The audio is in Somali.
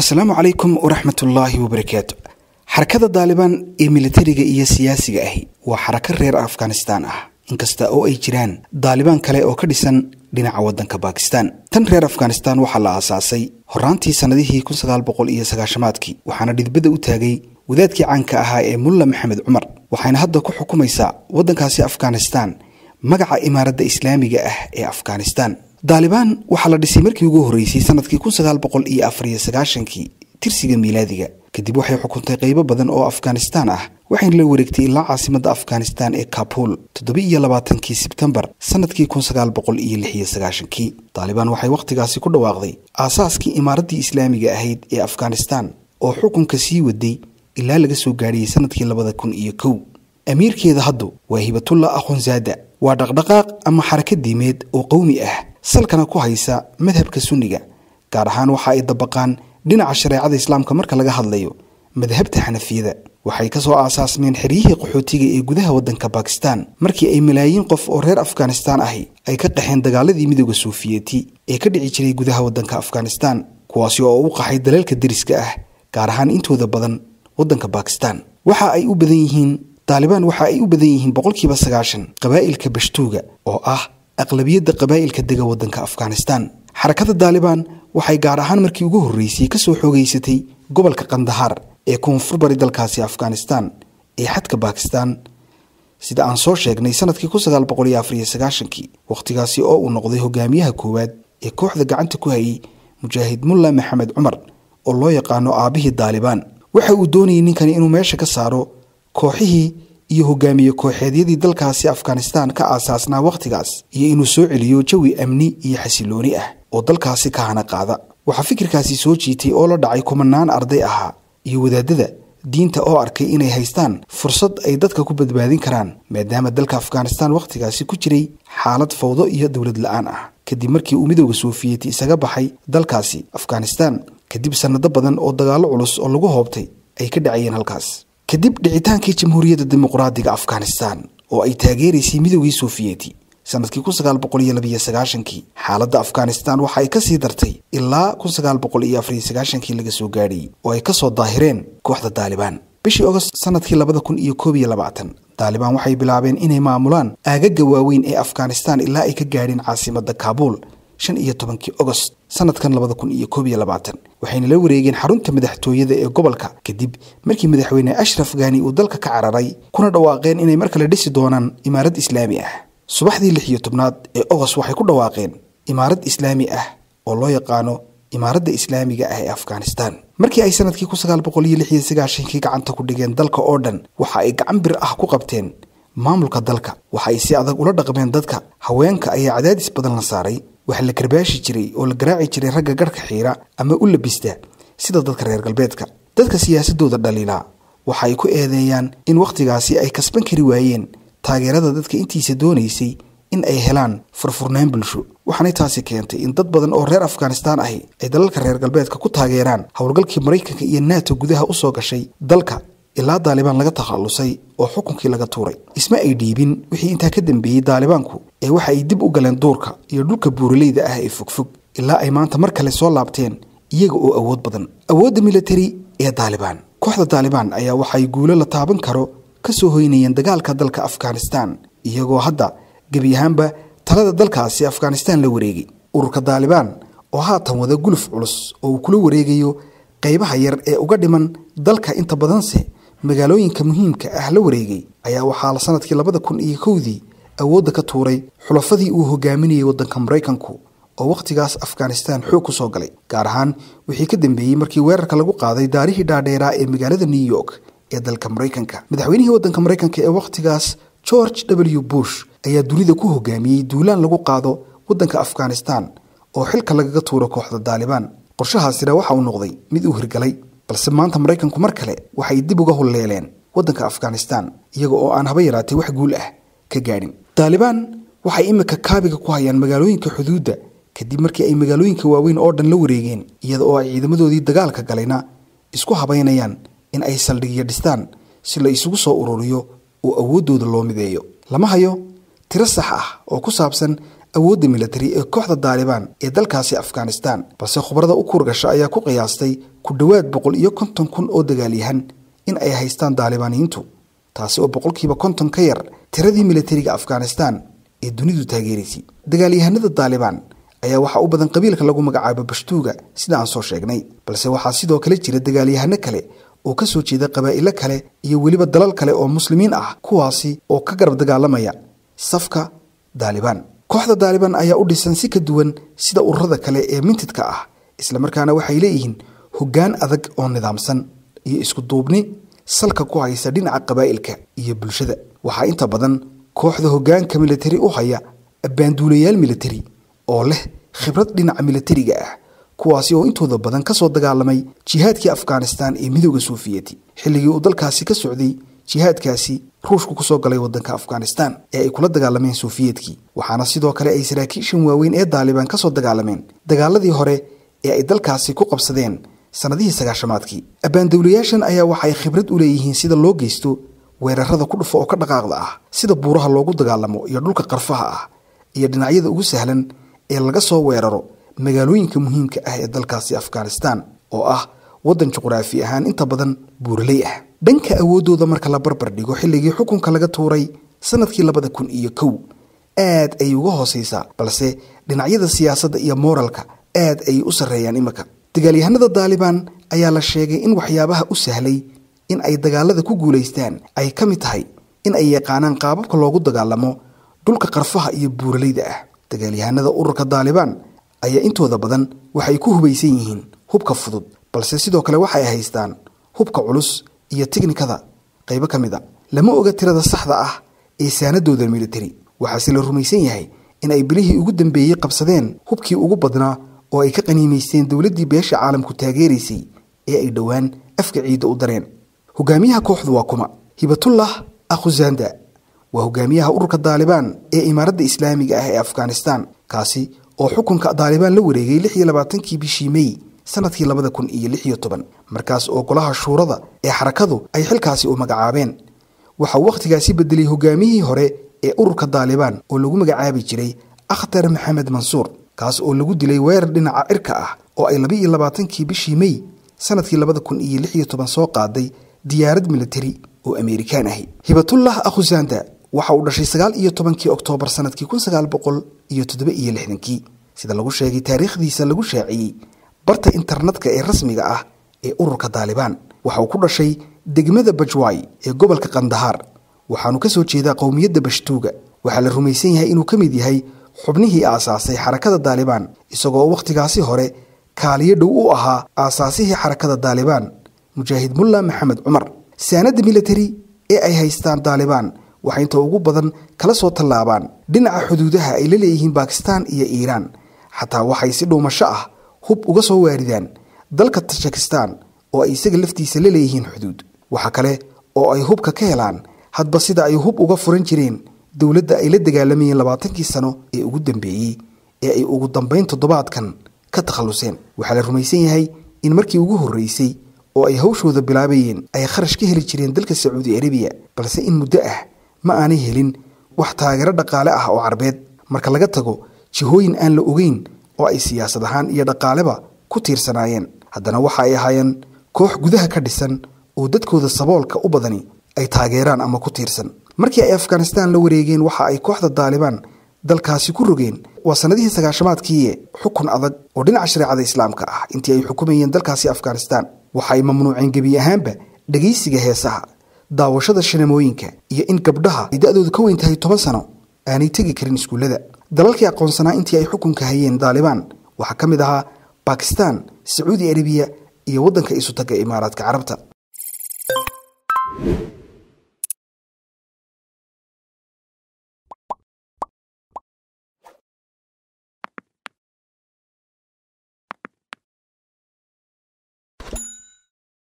asalaamu calaykum waraxmatullaahi wabarakaatu xarakada daalibaan ee militariga iyo siyaasiga ahi waa xarako reer afghanistaan ah inkasta oo ay jiraan daalibaan kale oo ka dhisan dhinaca waddanka bakistan tan reer afghanistan waxaa la aasaasay horaantii sannadihii kun sagaal boqol iyo sagaashamaadkii waxaana dhidbada u taagay wadaadkii caanka ahaa ee mulla maxamed cumar waxayna hadda ku xukumaysaa waddankaasi afghanistan magaca imaaradda islaamiga ah ee afghanistan daalibaan waxaa la dhisay markii ugu horreysay sanadkii kun sagaal boqol iyo afar iyo sagaashankii tirsiga miilaadiga kadib waxay xukuntay qaybo badan oo afghanistaan ah waxayna la wareegtay ilaa caasimadda afghanistan ee kabul toddoba iyo labaatankii sebtembar sanadkii kun sagaal boqol iyo lix iyo sagaashankii daalibaan waxay wakhtigaasi ku dhawaaqday aasaaskii imaaraddii islaamiga ahayd ee afghanistan oo xukunka sii waday ilaa laga soo gaadhiyey sanadkii labada kun iyo kow amiirkeeda haddu waa hibatullah akhonzaada waa dhaqdhaqaaq ama xaraka diimeed oo qowmi ah salkana ku haysa madhabka sunniga gaar ahaan waxa ay dabaqaan dhinaca shareecada islaamka marka laga hadlayo madhabta xanafiyada waxay ka soo aasaasmeen xeryihii qaxootiga ee gudaha waddanka bakistan markii ay malaayiin qof oo reer afghanistaan ahi ay ka qaxeen dagaaladii midooda suufiyeeti ee ka dhici jiray gudaha waddanka afghanistan kuwaasi oo u qaxay dalalka deriska ah gaar ahaan intooda badan waddanka bakistan waxa ay u badan yihiin daalibaan waxa ay u badan yihiin boqolkiiba sagaashan qabaa'ilka bashtuuga oo ah aqlabiyadda qabaa'ilka dega waddanka afghanistan xarakada daalibaan waxay gaar ahaan markii ugu horreysay ka soo xoogeysatay gobolka kandahaar ee koonfur bari dalkaasi afghanistan ee xadka bakistan sida aan soo sheegnay sanadkii kun sagaal boqol iyo afar iyo sagaashankii wakhtigaasi oo uu noqday hogaamiyaha koowaad ee kooxda gacanta ku hayay mujaahid mulla maxamed cumar oo loo yaqaano aabihii daalibaan waxa uu doonayay ninkani inuu meesha ka saaro kooxihii iyo hogaamiye kooxeedyadii dalkaasi afghanistan ka aasaasnaa wakhtigaas iyo inuu soo celiyo jawi amni iyo xasilooni ah oo dalkaasi ka hana qaada waxaa fikirkaasi soo jiitay oo la dhacay kumanaan arday ahaa iyo wadaadada diinta oo arkay inay haystaan fursad ay dadka ku badbaadin karaan maadaama dalka afghanistan wakhtigaasi ku jiray xaalad fawdo iyo dowlad la-aan ah kadib markii uu midooda soofiyeti isaga baxay dalkaasi afghanistan kadib sannado badan oo dagaallo culus oo lagu hoobtay ay ka dhacayeen halkaas kadib dhicitaankii jamhuuriyadda dimuqraadiga afghanistan oo ay taageeraysay midoogii soofiyeti sanadkii kun sagaal boqol iyo labiyo sagaashankii xaaladda afghanistan waxa ay ka sii dartay ilaa kun sagaal boqol iyo afariyo sagaashankii laga soo gaadhayay oo ay ka soo daahireen kooxda daalibaan bishii ogost sanadkii labada kun iyo koob iyo labaatan daalibaan waxay bilaabeen inay maamulaan aagaga waaweyn ee afghanistan ilaa ay ka gaadheen caasimadda kaabuul shan iyo tobankii ogost sanadkan labada kun iyo koob iyo labaatan waxayna la wareegeen xarunta madaxtooyada ee gobolka kadib markii madaxweyne ashraf gaani uu dalka ka cararay kuna dhawaaqeen inay mar kale dhisi doonaan imaarad islaami ah subaxdii lix iyo tobnaad ee ogos waxay ku dhawaaqeen imaarad islaami ah oo loo yaqaano imaaradda islaamiga ah ee afghanistan markii ay sanadkii kun sagaal boqol iyo lix iyo sagaashankii gacanta ku dhigeen dalka oo dhan waxa ay gacan bir ah ku qabteen maamulka dalka waxa ay si adag ula dhaqmeen dadka haweenka ayaa cadaadis badan la saaray waxa la karbaashi jiray oo la garaaci jiray ragga garhka xiira ama u labista sida dadka reer galbeedka dadka siyaasadooda dhaliilaa waxa ay ku eedeeyaan in wakhtigaasi ay kasban kari waayeen taageerada dadka intiisa doonaysay in ay helaan furfurnaan bulsho waxaanay taasi keentay in dad badan oo reer afghanistan ahi ay dalalka reer galbeedka ku taageeraan howlgalkii maraykanka iyo nato gudaha u soo gashay dalka ilaa daalibaan laga takhallusay oo xukunkii laga tuuray isma ay dhiibin wixii intaa ka dambeeyey daalibaanku ee waxa ay dib u galeen duurka iyo dhulka buuraleyda ah ee fogfog ilaa ay maanta mar kale soo laabteen iyaga oo awood badan awoodda militari ee daalibaan kooxda daalibaan ayaa waxay guulo la taaban karo ka soo hoynayeen dagaalka dalka afghanistan iyagoo hadda gebi ahaanba talada dalkaasi afghanistan la wareegay ururka daalibaan oo haatan wada guluf culus oo uu kula wareegayo qaybaha yar ee uga dhiman dalka inta badanse magaalooyinka muhiimka ah la wareegay ayaa waxaa sanadkii labada kun iyo kowdii awoodda ka tuuray xulafadii uu hogaaminayay waddanka maraykanku oo wakhtigaas afghanistan xoog ku soo galay gaar ahaan wixii ka dambeeyey markii weerarka lagu qaaday daarihii dhaadheeraa ee magaalada new york ee dalka maraykanka madaxweynihii waddanka maraykanka ee wakhtigaas george w bush ayaa dunida ku hogaamiyey duulaan lagu qaado waddanka afghanistan oo xilka lagaga tuuro kooxda daalibaan qorshahaasina waxa uu noqday mid uu hirgalay balse maanta maraykanku mar kale waxay dib uga hulleeleen waddanka afghanistan iyaga oo aan haba yaraatay wax guul ah ka gaadhin daalibaan waxay imika kaabiga ku hayaan magaalooyinka xuduudda kadib markii ay magaalooyinka waaweyn oo dhan la wareegeen iyada oo ay ciidamadoodii dagaalka galayna isku habaynayaan in ay saldhigyo dhistaan si la isugu soo ururiyo oo awooddooda loo mideeyo lama hayo tiro sax ah oo ku saabsan awoodda militari ee kooxda daalibaan ee dalkaasi afghanistan balse khubarada u kuurgasha ayaa ku qiyaastay ku dhowaad boqol iyo konton kun oo dagaalyahan in ay haystaan daalibaaniyiintu taasi oo boqolkiiba konton ka yar tiradii militariga afghanistan ee dunidu taageeraysay dagaalyahanada daalibaan ayaa waxaa u badan qabiilka lagu magacaabo bashtuuga sida aan soo sheegnay balse waxaa sidoo kale jira dagaalyahano kale oo ka soo jeeda qabaa'ilo kale iyo weliba dalal kale oo muslimiin ah kuwaasi oo ka garab dagaalamaya safka daalibaan kooxda daalibaan ayaa u dhisan si ka duwan sida ururada kale ee mintidka ah islamarkaana waxay leeyihiin hoggaan adag oo nidaamsan iyo isku duubni salka ku haysa dhinaca qabaa'ilka iyo bulshada waxaa inta badan kooxda hoggaanka militari u haya abbaanduulayaal militari oo leh khibrad dhinaca militariga ah kuwaasi oo intooda badan ka soo dagaalamay jihaadkii afghanistan ee midooda soofiyeti xilligii uu dalkaasi ka socday jihaadkaasi ruushku kusoo galay wadanka afghanistan ee ay kula dagaalameen sofiyetkii waxaana sidoo kale ay saraakiishan waaweyn ee daalibaan kasoo dagaalameen dagaaladii hore ee ay dalkaasi ku qabsadeen sannadihii sagaashamaadkii abbaandowlayaashan ayaa waxay khibrad u leeyihiin sida loo geysto weerarada ku dhufa oo ka dhaqaaqda ah sida buuraha loogu dagaalamo iyo dhulka qarfaha ah iyo dhinacyada ugu sahlan ee laga soo weeraro magaalooyinka muhiimka ah ee dalkaasi afghanistan oo ah waddan juqraafi ahaan inta badan buuraley ah dhanka awooddooda marka la barbar dhigo xilligii xukunka laga tuuray sanadkii labada kun iyo kow aad ayay uga hooseysaa balse dhinacyada siyaasadda iyo mooralka aad ayay u sarreeyaan imika dagaalyahanada daalibaan ayaa la sheegay in waxyaabaha u sahlay in ay dagaalada ku guulaystaan ay ka mid tahay in ay yaqaanaan qaababka loogu dagaalamo dhulka qarfaha iyo buuraleyda ah dagaalyahanada ururka daalibaan ayaa intooda badan waxay ku hubaysan yihiin hubka fudud balse sidoo kale waxay haystaan hubka culus iyo tiknikada qaybo ka mid a lama oga tirada saxda ah ee saanadooda militari waxaase la rumaysan yahay in ay bilihii ugu dambeeyey qabsadeen hubkii ugu badnaa oo ay ka qaniimaysteen dowladdii beesha caalamku taageeraysay ee ay dhowaan afka ciidda u dareen hogaamiyaha kooxdu waa kuma hibatullah akhuzanda waa hogaamiyaha ururka daalibaan ee imaaradda islaamiga ah ee afghanistan kaasi oo xukunka daalibaan la wareegay lix iyo labaatankii bishii mey sanadkii labada kun iyo lix iyo toban markaas oo golaha shuurada ee xarakadu ay xilkaasi u magacaabeen waxa uu wakhtigaasi bedelay hogaamiyihii hore ee ururka daalibaan oo lagu magacaabi jiray akhtar maxamed mansuur kaas oo lagu dilay weerar dhinaca cirka ah oo ay laba iyo labaatankii bishii mey sanadkii labada kun iyo lix iyo toban soo qaaday diyaarad militari oo ameerikaan ahi hibatullah akhusanda waxa uu dhashay sagaal iyo tobankii oktoobar sanadkii kun sagaal boqol iyo toddoba iyo lixdankii sida lagu sheegay taariikhdiisa lagu shaaciyey barta internetka ee rasmiga ah ee ururka daalibaan waxa uu ku dhashay degmada bajway ee gobolka kandahaar waxaanu ka soo jeedaa qowmiyadda bashtuuga waxaa la rumaysan yahay inuu ka mid yahay xubnihii aasaasay xarakada daalibaan isagoo wakhtigaasi hore kaaliyo dhow u ahaa aasaasihii xarakada daalibaan mujaahid mulla maxamed cumar saanadda militari ee ay haystaan daalibaan waxay inta ugu badan kala soo tallaabaan dhinaca xuduudaha ay la leeyihiin bakistan iyo iiraan xataa waxay si dhuumasho ah hub uga soo waaridaan dalka tajikistan oo ay isaga laftiisa la leeyihiin xuduud waxa kale oo ay hubka ka helaan hadba sida ay hub uga furan jireen dowladda ay la dagaalamayeen labaatankii sano ee ugu dambeeyey ee ay ugu dambayn toddobaadkan ka takhalluseen waxaa la rumaysan yahay in markii ugu horreysay oo ay hawshooda bilaabayeen ay kharash ka heli jireen dalka sacuudi arabiya balse in muddo ah ma aanay helin wax taageero dhaqaale ah oo carbeed marka laga tago jihooyin aan la ogeyn oo ay siyaasad ahaan iyo dhaqaaleba ku tiirsanaayeen haddana waxa ay ahaayeen koox gudaha ka dhisan oo dadkooda saboolka u badani ay taageeraan ama ku tiirsan markii ay afghanistan la wareegeen waxa ay kooxda daalibaan dalkaasi ku rogeen waa sannadihii sagaashamaadkiiye xukun adag oo dhinaca shareecada islaamka ah intii ay xukumayeen dalkaasi afghanistan waxa ay mamnuuceen gebi ahaanba dhegaysiga heesaha daawashada shanamooyinka iyo in gabdhaha ay da-doodu ka weyn tahay toban sano aanay tegi karin iskuullada dalalkii aqoonsanaa intii ay xukunka hayeen daalibaan waxaa ka mid ahaa bakistan sacuudi arabiya iyo waddanka isutaga imaaraadka carabta